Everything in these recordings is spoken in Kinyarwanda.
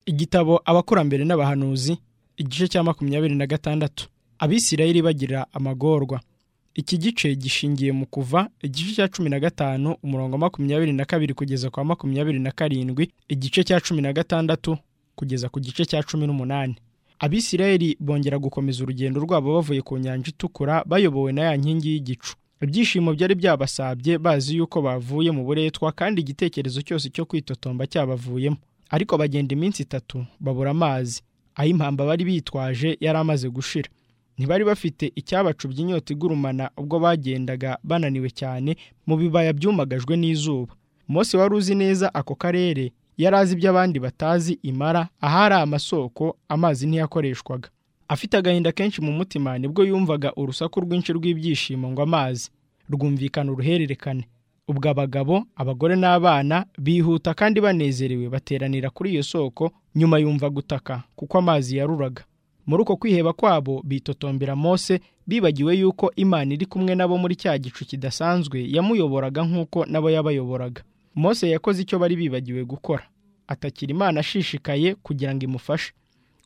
igitabo abakurambere n'abahanuzi igice cya makumyabiri na gatandatu abisirayeli bagira amagorwa iki gice gishingiye mu kuva igice cya cumi na gatanu umurongo makumyabiri na kabiri kugeza kwa makumyabiri na karindwi igice cya cumi na gatandatu kugeza ku gice cya cumi n'umunani abisirayeli bongera gukomeza urugendo rwabo bavuye ku nyanja itukura bayobowe na ya nkingi y'igicu ibyishimo byari byabasabye bazi yuko bavuye mu buretwa kandi igitekerezo cyose cyo kwitotomba cyabavuyemo ariko bagenda iminsi itatu babura amazi aho impamba bari bitwaje yari amaze gushira ntibari bafite icyabacubya inyota igurumana ubwo bagendaga bananiwe cyane mu bibaya byumagajwe n'izuba Mose wari uzi neza ako karere yari azi ibyo abandi batazi imara ahari amasoko amazi ntiyakoreshwaga afite agahinda kenshi mu mutima nibwo yumvaga urusaku rwinshi rw'ibyishimo ngo amazi rwumvikana uruhererekane ubwo abagabo abagore n'abana bihuta kandi banezerewe bateranira kuri iyo soko nyuma yumva gutaka kuko amazi yaruraga muri uko kwiheba kwabo bitotombera Mose bibagiwe yuko imana iri kumwe nabo muri cya gicu kidasanzwe yamuyoboraga nk'uko nabo yabayoboraga Mose yakoze icyo bari bibagiwe gukora atakira imana ashishikaye kugira ngo imufashe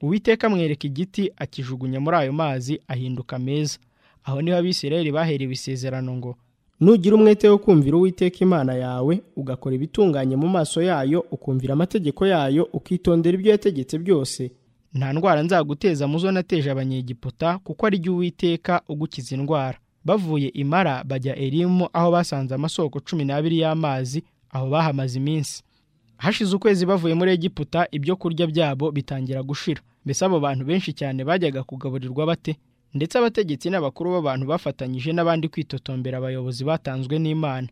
uwiteka amwereka igiti akijugunya muri ayo mazi ahinduka meza aho niho abisirayeli baherewe isezerano ngo nugira umwete wo kumvira uwiteka imana yawe ugakora ibitunganye mu maso yayo ukumvira amategeko yayo ukitondera ibyo yategetse byose nta ndwara nzaguteza mu zo nateje abanyegiputa kuko ari jyo uwiteka ugukiza indwara bavuye imara bajya erimu aho basanze amasoko cumi n'abiri y'amazi aho bahamaze iminsi hashize ukwezi bavuye muri egiputa ibyo kurya byabo bitangira gushira mbese abo bantu benshi cyane bajyaga kugaburirwa bate ndetse abategetsi n'abakuru b'abantu bafatanyije n'abandi kwitotombera abayobozi batanzwe n'imana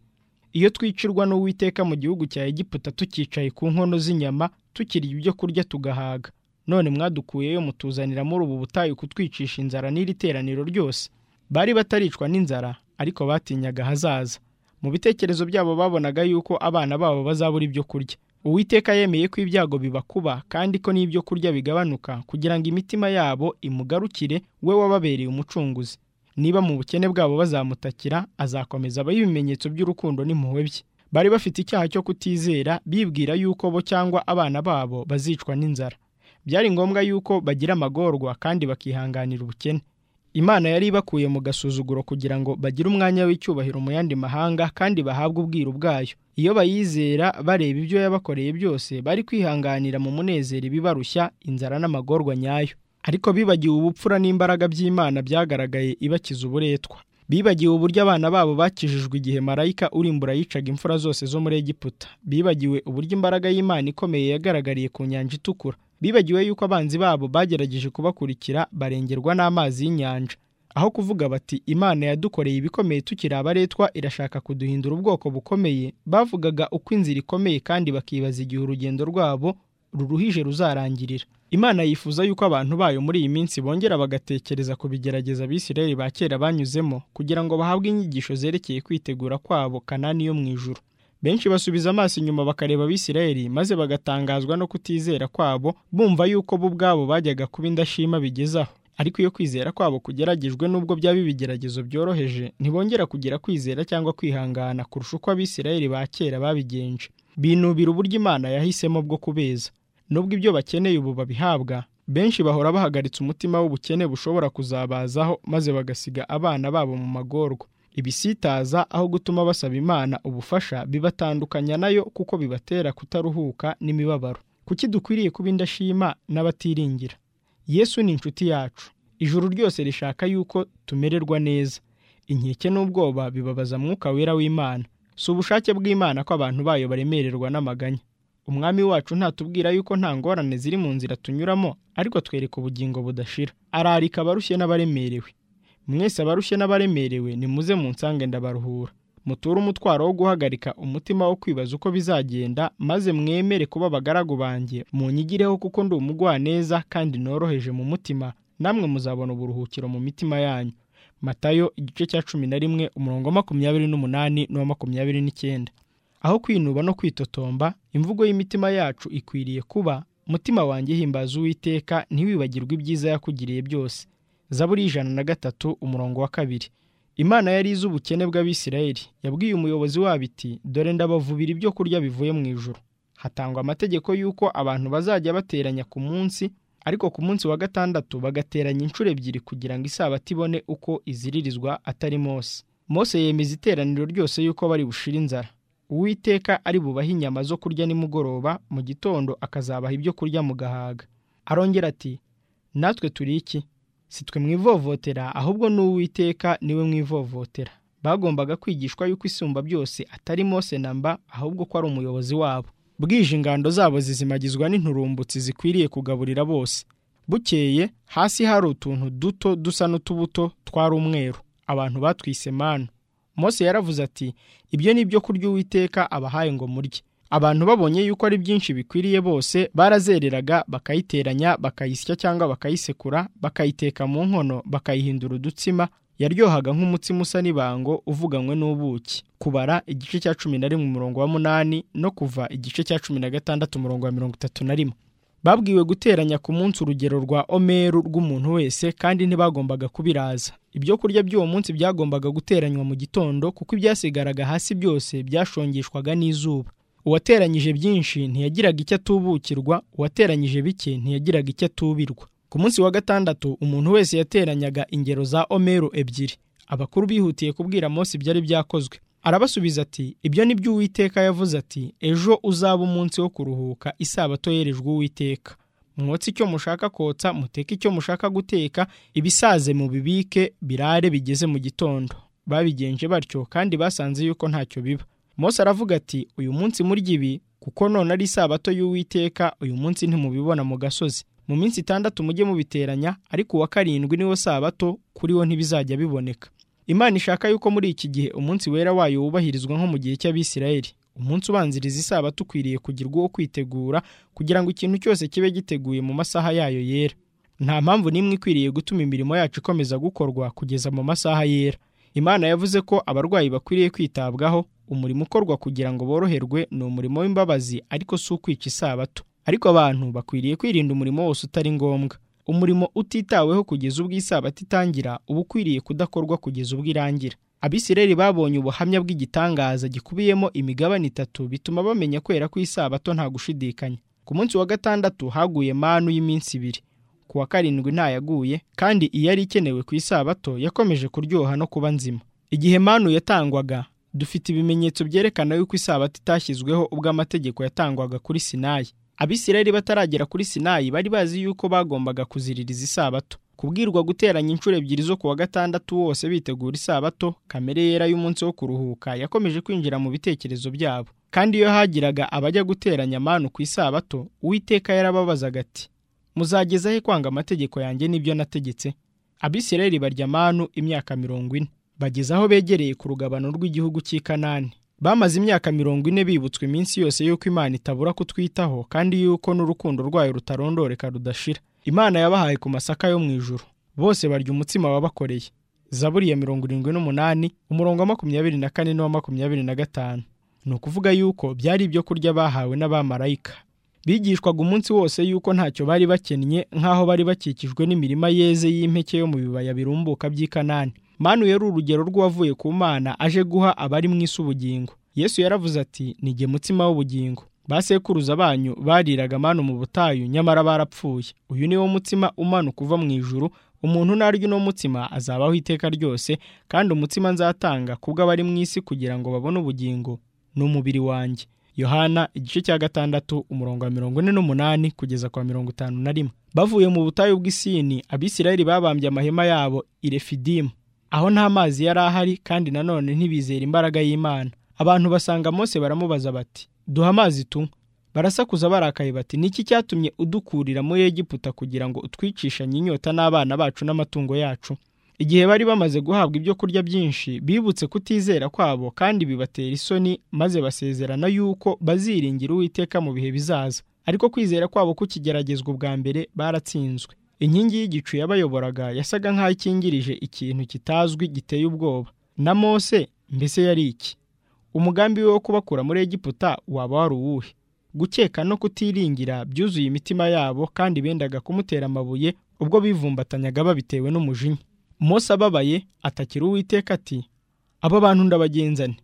iyo twicirwa n'uwiteka mu gihugu cya egiputa tukicaye ku nkono z'inyama tukirya ibyo kurya tugahaga none mwadukuyeyo mutuzanira muri ubu butayu kutwicisha inzara n'iri teraniro ryose bari bataricwa n'inzara ariko batinyaga ahazaza mu bitekerezo byabo babonaga yuko abana babo bazabura ibyo kurya uwiteka yemeye ko ibyago bibakuba kandi ko n'ibyo kurya bigabanuka kugira ngo imitima yabo imugarukire we wababereye umucunguzi niba mu bukene bwabo bazamutakira azakomeza abaha ibimenyetso by'urukundo n'impuhwe bye bari bafite icyaha cyo kutizera bibwira yuko bo cyangwa abana babo bazicwa n'inzara byari ngombwa yuko bagira amagorwa kandi bakihanganira ubukene imana yari ibakuye mu gasuzuguro kugira ngo bagire umwanya w'icyubahiro mu yandi mahanga kandi bahabwe ubwiru bwayo iyo bayizera bareba ibyo yabakoreye byose bari kwihanganira mu munezero ibibarushya inzara n'amagorwa nyayo ariko bibagiwe ubupfura n'imbaraga by'imana byagaragaye ibakiza uburetwa bibagiwe uburyo abana babo bakijijwe igihe marayika urimbura yicaga imfura zose zo muri egiputa bibagiwe uburyo imbaraga y'imana ikomeye yagaragariye ku nyanja itukura bibagiwe yuko abanzi babo bagerageje kubakurikira barengerwa n'amazi y'inyanja aho kuvuga bati imana yadukoreye ibikomeye tukiri abaretwa irashaka kuduhindura ubwoko bukomeye bavugaga uko inzira ikomeye kandi bakibaza igihe urugendo rwabo ruruhije ruzarangirira imana yifuza yuko abantu bayo muri iyi minsi bongera bagatekereza ku bigerageza abisirayeli ba kera banyuzemo kugira ngo bahabwe inyigisho zerekeye kwitegura kwabo kanani yo mu ijuru benshi basubiza amaso inyuma bakareba abisirayeli maze bagatangazwa no kutizera kwabo bumva yuko bo ubwabo bajyaga kuba indashima bigezaho ariko iyo kwizera kwabo kugeragejwe n'ubwo byaba ibigeragezo byoroheje ntibongera kugira kwizera cyangwa kwihangana kurusha uko abisirayeli ba kera babigenje binubira uburyo imana yahisemo bwo kubeza nubwo ibyo bakeneye ubu babihabwa benshi bahora bahagaritse umutima w'ubukene bushobora kuzabazaho maze bagasiga abana babo mu magorwa ibisitaza aho gutuma basaba imana ubufasha bibatandukanya nayo kuko bibatera kutaruhuka n'imibabaro kuki dukwiriye kuba indashima n'abatiringira yesu ni inshuti yacu ijuru ryose rishaka yuko tumererwa neza inkeke n'ubwoba bibabaza mwuka wera w'imana si ubushake bw'imana ko abantu bayo baremererwa n'amaganya umwami wacu ntatubwira yuko nta ngorane ziri mu nzira tunyuramo ariko atwereka ubugingo budashira ararika abarushye n'abaremerewe mwese abarushye n'abaremerewe nimuze mu nsange ndabaruhura muture umutwaro wo guhagarika umutima wo kwibaza uko bizagenda maze mwemere kuba abagaragu banjye munyigireho kuko ndi umugwaneza kandi noroheje mu mutima namwe muzabona uburuhukiro mu mitima yanyu matayo igice cya cumi na rimwe umurongo makumyabiri n'umunani n'uwa makumyabiri n'icyenda aho kwinuba no kwitotomba imvugo y'imitima yacu ikwiriye kuba mutima wanjye himbaza uwiteka ntiwibagirwe ibyiza yakugiriye byose zaburi ijana na gatatu umurongo wa kabiri imana yari izi ubukene bw'abisirayeli yabwiye umuyobozi wabo iti dore ndabavubira ibyo kurya bivuye mu ijoro hatangwa amategeko y'uko abantu bazajya bateranya ku munsi ariko ku munsi wa gatandatu bagateranya inshuro ebyiri kugira ngo isabato ibone uko iziririzwa atari mose mose yemeza iteraniro ryose y'uko bari bushire inzara uwiteka ari bubahe inyama zo kurya nimugoroba mu gitondo akazabaha ibyo kurya mu gahaga arongera ati natwe turi iki si twe mwivovotera ahubwo n'uwiteka niwe mwivovotera bagombaga kwigishwa yuko isumba byose atari mose na mba ahubwo ko ari umuyobozi wabo bwije ingando zabo zizimagizwa n'inturumbutsi zikwiriye kugaburira bose bukeye hasi hari utuntu duto dusa n'utubuto twari umweru abantu batwise manu mose yaravuze ati ibyo ni ibyo kurya uwiteka abahaye ngo murye abantu babonye yuko ari byinshi bikwiriye bose barazereraga bakayiteranya bakayisya cyangwa bakayisekura bakayiteka mu nkono bakayihindura udutsima yaryohaga nk'umutsima usa n'ibango uvuganywe n'ubuki kubara igice cya cumi na rimwe umurongo wa munani no kuva igice cya cumi na gatandatu umurongo wa mirongo itatu na rimwe babwiwe guteranya ku munsi urugero rwa omeru rw'umuntu wese kandi ntibagombaga kubiraza ibyo kurya by'uwo munsi byagombaga guteranywa mu gitondo kuko ibyasigaraga hasi byose byashongeshwaga n'izuba uwateranyije byinshi ntiyagiraga icyo atubukirwa uwateranyije bike ntiyagiraga icyo atubirwa ku munsi wa gatandatu umuntu wese yateranyaga ingero za omero ebyiri abakuru bihutiye kubwira mose ibyari byakozwe arabasubiza ati ibyo ni byo uwiteka yavuze ati ejo uzaba umunsi wo kuruhuka isabato yerejwe uwiteka mwotse icyo mushaka kotsa muteke icyo mushaka guteka ibisaze mu bibike birare bigeze mu gitondo babigenje batyo kandi basanze yuko ntacyo biba mose aravuga ati uyu munsi murya ibi kuko none ari isabato y'uwiteka uyu munsi ntimubibona mu gasozi mu minsi itandatu mujye mubiteranya ariko uwa karindwi niwo sabato kuri wo ntibizajya biboneka imana ishaka yuko muri iki gihe umunsi wera wayo wubahirizwa nko mu gihe cy'abisirayeli umunsi ubanziriza isabato ukwiriye kugirwa uwo kwitegura kugira ngo ikintu cyose kibe giteguye mu masaha yayo yera nta mpamvu n'imwe ikwiriye gutuma imirimo yacu ikomeza gukorwa kugeza mu masaha yera imana yavuze ko abarwayi bakwiriye kwitabwaho umurimo ukorwa kugira ngo boroherwe ni umurimo w'imbabazi ariko si ukwica isabato ariko abantu bakwiriye kwirinda umurimo wose utari ngombwa umurimo utitaweho kugeza ubwo isabato itangira uba ukwiriye kudakorwa kugeza ubwo irangira abisirayeli babonye ubuhamya bw'igitangaza gikubiyemo imigabane itatu bituma bamenya kwera ko isabato nta gushidikanya ku munsi wa gatandatu haguye manu y'iminsi ibiri ku wa karindwi ntayaguye kandi iyari ikenewe ku isabato yakomeje kuryoha no kuba nzima igihe manu yatangwaga dufite ibimenyetso byerekana yuko isabato itashyizweho ubwo amategeko yatangwaga kuri sinayi abisirayeli bataragera kuri sinayi bari bazi yuko bagombaga kuziririza isabato kubwirwa guteranya inshuro ebyiri zo ku wa gatandatu wose bitegura isabato kamere yera y'umunsi wo kuruhuka yakomeje kwinjira mu bitekerezo byabo kandi iyo hagiraga abajya guteranya amanu ku isabato uwiteka yarababazaga ati muzageza he kwanga amategeko yanjye n'ibyo nategetse abisirayeli barya amanu imyaka mirongo ine bageze aho begereye ku rugabano rw'igihugu cy'i kanani bamaze imyaka mirongo ine bibutswe iminsi yose y'uko imana itabura kutwitaho kandi y'uko n'urukundo rwayo rutarondoreka rudashira imana yabahaye ku masaka yo mu ijuru bose barya umutsima wabakoreye zaburi ya mirongo irindwi n'umunani umurongo wa makumyabiri na kane n'uwa makumyabiri na gatanu ni ukuvuga y'uko byari ibyo kurya bahawe n'abamarayika bigishwaga umunsi wose y'uko ntacyo bari bakennye nk'aho bari bakikijwe n'imirima yeze y'impeke yo mu bibaya birumbuka by'i kanani manu yari urugero rw'uwavuye ku mana aje guha abari mu isi ubugingo yesu yaravuze ati nige mutsima w'ubugingo basekuruza banyu bariraga manu mu butayu nyamara barapfuye uyu ni wo mutsima umanuka uva mu ijuru umuntu narya uno mutsima azabaho iteka ryose kandi umutsima nzatanga kubw'abari mu isi kugira ngo babone ubugingo ni umubiri wanjye yohana igice cya gatandatu umurongo wa mirongo ine n'umunani kugeza kwa mirongo itanu na rimwe bavuye mu butayu bw'isini abisirayeli babambye amahema yabo irefidimu aho nta mazi yari ahari kandi nanone ntibizera imbaraga y'imana abantu basanga mose baramubaza bati duha amazi tunywe barasakuza barakaye bati niki cyatumye udukurira muri egiputa kugira ngo utwicishanye inyota n'abana bacu n'amatungo yacu igihe bari bamaze guhabwa ibyo kurya byinshi bibutse kutizera kwabo kandi bibatera isoni maze basezerana y'uko baziringira uwiteka mu bihe bizaza ariko kwizera kwabo kukigeragezwa ubwa mbere baratsinzwe inkingi y'igicu yabayoboraga yasaga nk'aho ikingirije ikintu kitazwi giteye ubwoba na mose mbese yari iki umugambi we wo kubakura muri egiputa waba wari uwuhe gukeka no kutiringira byuzuye imitima yabo kandi bendaga kumutera amabuye ubwo bivumbatanyaga babitewe n'umujinya mose ababaye atakira uwiteka ati abo bantu ndabagenzane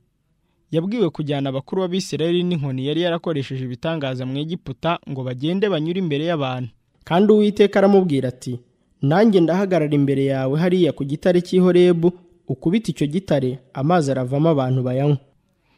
yabwiwe kujyana abakuru b'abisirayeli n'inkoni yari yarakoresheje ibitangaza mu Egiputa ngo bagende banyure imbere y'abantu kandi uwiteka aramubwira ati nanjye ndahagarara imbere yawe hariya ku gitare cy'i Horebu ukubita icyo gitare amazi aravamo abantu bayanywa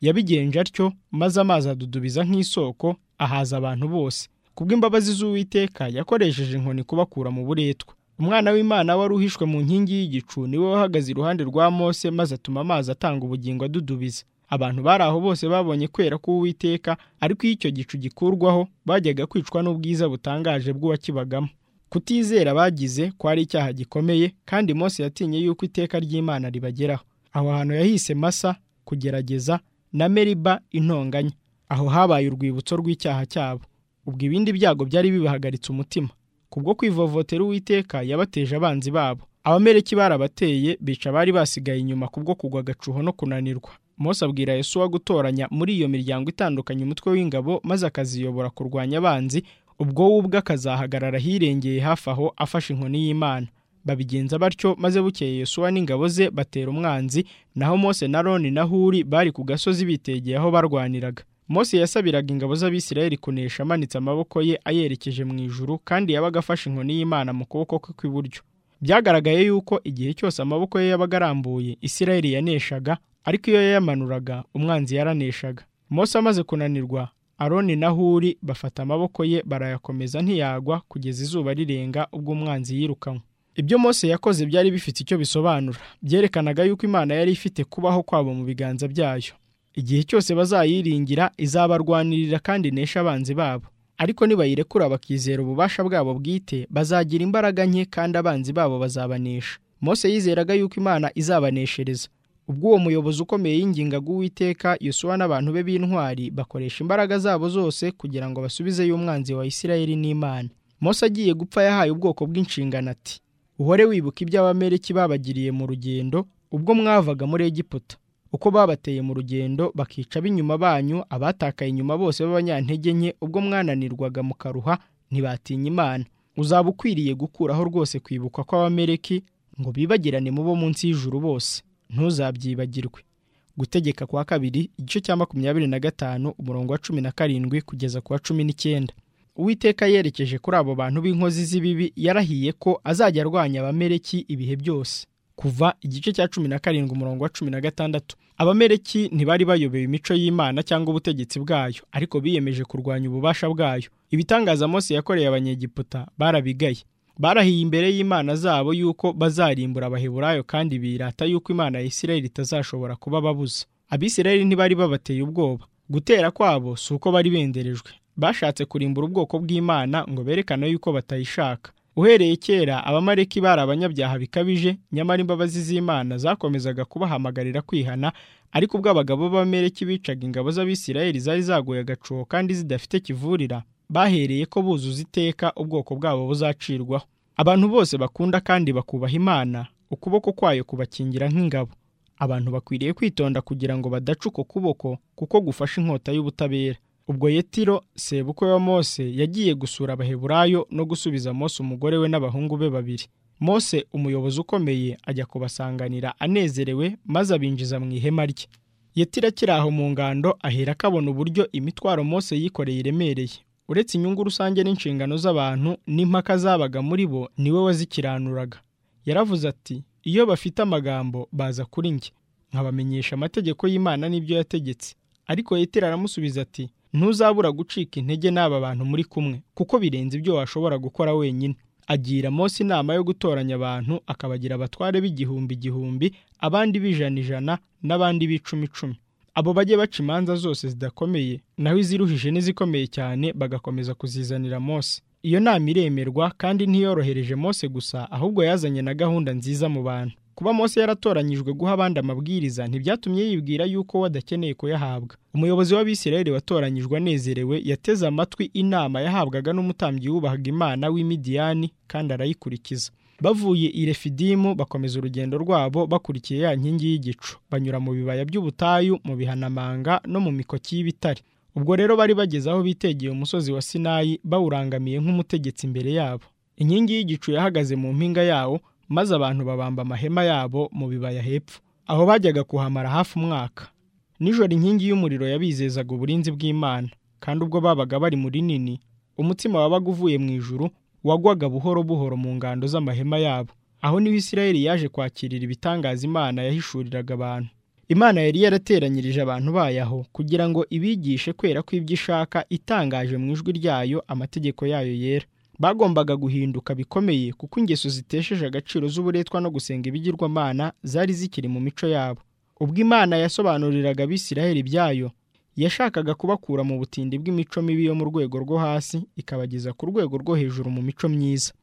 yabigenje atyo maze amazi adudubiza nk'isoko ahaza abantu bose kubw'imbabazi z'uwiteka yakoresheje inkoni kubakura mu buretwa umwana w'imana wari uhishwe mu nkingi y'igicu niwe wahagaze iruhande rwa mose maze atuma amazi atanga ubugingo adudubiza abantu bari aho bose babonye kwera k'uwiteka ariko iyo icyo gicu gikurwaho bajyaga kwicwa n'ubwiza butangaje bw'uwakibagamo kutizera bagize kwari icyaha gikomeye kandi mose yatinye yuko iteka ry'imana ribageraho aho hantu yahise masa kugerageza na meriba intonganya aho habaye urwibutso rw'icyaha cyabo ubwo ibindi byago byari bibahagaritse umutima kubwo kwivovotera uwiteka yabateje abanzi babo abamereki barabateye bica abari basigaye inyuma kubwo kugwa agacuho no kunanirwa Mose abwira Yesu wo gutoranya muri iyo miryango itandukanye umutwe w'ingabo maze akaziyobora kurwanya abanzi ubwo we ubwe akazahagarara ahirengeye hafi aho afashe inkoni y'Imana babigenza batyo maze bukeye Yesuwa n'ingabo ze batera umwanzi naho Mose na Aroni na Huri bari ku gasozi bitegeye aho barwaniraga Mose yasabiraga ingabo z'Abisirayeli kunesha amanitse amaboko ye ayerekeje mu ijuru kandi yabaga afashe inkoni y'Imana mu kuboko kwe kw'iburyo byagaragaye yuko igihe cyose amaboko ye yabaga arambuye Isirayeli yaneshaga ariko iyo yayamanuraga umwanzi yaraneshaga Mose amaze kunanirwa Aroni na Huri bafata amaboko ye barayakomeza ntiyagwa kugeza izuba rirenga ubwo umwanzi yirukanwe ibyo Mose yakoze byari bifite icyo bisobanura byerekanaga yuko Imana yari ifite kubaho kwabo mu biganza byayo igihe cyose bazayiringira izabarwanirira kandi inesha abanzi babo ariko nibayirekura bakizera ububasha bwabo bwite bazagira imbaraga nke kandi abanzi babo bazabanesha Mose yizeraga yuko Imana izabaneshereza ubwo uwo muyobozi ukomeye yingingaga uwiteka Yosuwa n'abantu be b'intwari bakoresha imbaraga zabo zose kugira ngo basubizeyo umwanzi wa Isirayeli n'Imana Mose agiye gupfa yahaye ubwoko bw'inshingano ati uhore wibuka iby'abamereki babagiriye mu rugendo ubwo mwavaga muri Egiputa uko babateye mu rugendo bakica ab'inyuma banyu abatakaye inyuma bose b'abanyantege nke ubwo mwananirwaga mukaruha ntibatinya imana uzaba ukwiriye gukuraho rwose kwibuka kw'abamereki ngo bibagirane mu bo munsi y'ijuru bose ntuzabyibagirwe gutegeka kwa kabiri igice cya makumyabiri na gatanu umurongo wa cumi na karindwi kugeza ku wa cumi n'icyenda uwiteka yerekeje kuri abo bantu b'inkozi z'ibibi yarahiye ko azajya arwanya abamereki ibihe byose kuva igice cya cumi na karindwi umurongo wa cumi na gatandatu abamereki ntibari bayobewe imico y'imana cyangwa ubutegetsi bwayo ariko biyemeje kurwanya ububasha bwayo ibitangaza Mose yakoreye abanyegiputa barabigaye barahiye imbere y'imana zabo yuko bazarimbura abaheburayo kandi birata yuko imana ya Isirayeli itazashobora kuba babuza abisirayeli ntibari babateye ubwoba gutera kwabo si uko bari benderejwe bashatse kurimbura ubwoko bw'imana ngo berekane yuko batayishaka uhereye kera abamareki bari abanyabyaha bikabije nyamara imbabazi z'imana zakomezaga kubahamagarira kwihana ariko ubwo abagabo b'abamereki bicaga ingabo z'abisirayeli zari zaguye agacuho kandi zidafite kivurira bahereye ko buzuza iteka ubwoko bwabo buzacirwaho abantu bose bakunda kandi bakubaha imana ukuboko kwayo kubakingira nk'ingabo abantu bakwiriye kwitonda kugira ngo badaca uko kuboko kuko gufashe inkota y'ubutabera ubwo yetiro sebukwe wa mose yagiye gusura abaheburayo no gusubiza mose umugore we n'abahungu be babiri mose umuyobozi ukomeye ajya kubasanganira anezerewe maze abinjiza mu ihema rye yetiro akiri aho mu ngando ahera akabona uburyo imitwaro mose yikoreye iremereye uretse inyungu rusange n'inshingano z'abantu n'impaka zabaga muri bo niwe wazikiranuraga yaravuze ati iyo bafite amagambo baza kuri njye nkabamenyesha amategeko y'imana n'ibyo yategetse ariko yetiro aramusubiza ati ntuzabura gucika intege n'aba bantu muri kumwe kuko birenze ibyo washobora gukora wenyine agira Mose inama yo gutoranya abantu akabagira abatware b'igihumbi igihumbi abandi b'ijana ijana n'abandi b'icumi icumi abo bajye baca imanza zose zidakomeye naho iziruhije n'izikomeye cyane bagakomeza kuzizanira Mose iyo nama iremerwa kandi ntiyorohereje Mose gusa ahubwo yazanye na gahunda nziza mu bantu kuba Mose yaratoranyijwe guha abandi amabwiriza ntibyatumye yibwira yuko we adakeneye kuyahabwa umuyobozi w'abisirayeli watoranyijwe anezerewe yateze amatwi inama yahabwaga n'umutambyi wubahaga imana w'imidiyani kandi arayikurikiza bavuye i refidimu bakomeza urugendo rwabo bakurikiye ya nkingi y'igicu banyura mu bibaya by'ubutayu mu bihanamanga no mu mikoki y'ibitare ubwo rero bari bageze aho bitegeye umusozi wa sinayi bawurangamiye nk'umutegetsi imbere yabo inkingi y'igicu yahagaze mu mpinga yawo maze abantu babamba amahema yabo mu bibaya hepfo aho bajyaga kuhamara hafi umwaka nijoro inkingi y'umuriro yabizezaga uburinzi bw'imana kandi ubwo babaga bari muri nini umutima wabaga uvuye mu ijuru wagwaga buhoro buhoro mu ngando z'amahema yabo aho niho isirayeli yaje kwakirira ibitangaza imana yahishuriraga abantu imana yari yarateranyirije abantu bayo aho kugira ngo ibigishe kwera ko ibyo ishaka itangaje mu ijwi ryayo amategeko yayo yera bagombaga guhinduka bikomeye kuko ingeso zitesheje agaciro z'uburetwa no gusenga ibigirwamana zari zikiri mu mico yabo ubwo imana yasobanuriraga abisirayeli ibyayo yashakaga kubakura mu butindi bw'imico mibi yo mu rwego rwo hasi ikabageza ku rwego rwo hejuru mu mico myiza